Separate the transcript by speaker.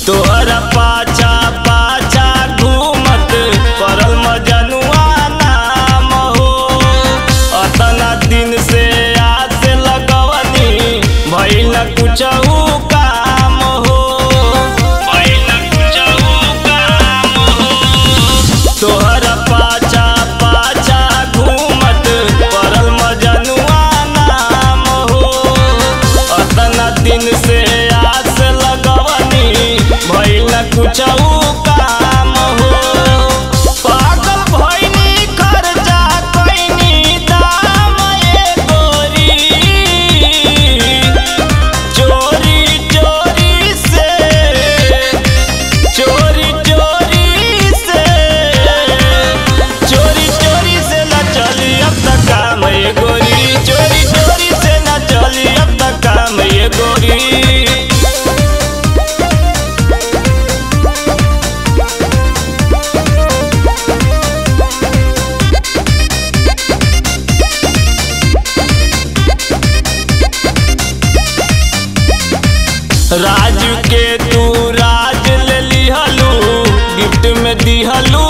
Speaker 1: तोहरा पाछा पाछा घूमत परल मजनुआ नाम हो अतना दिन से आस लगवनी भइल कुछहू काम हो भइल कुछहू काम हो तोहरा पाछा पाछा घूमत परल मजनुआ नाम हो अतना दिन से आस लगवनी भइल कुछहू काम हो पागल भइनी खर्चा कइनी दाम ए गोरी चोरी चोरी से चोरी चोरी से चोरी चोरी से न चली अब तक काम ये गोरी चोरी चोरी से न चली अब तक काम ये गोरी राजू के तू राज ले लिहलू गिफ्ट में दिहलू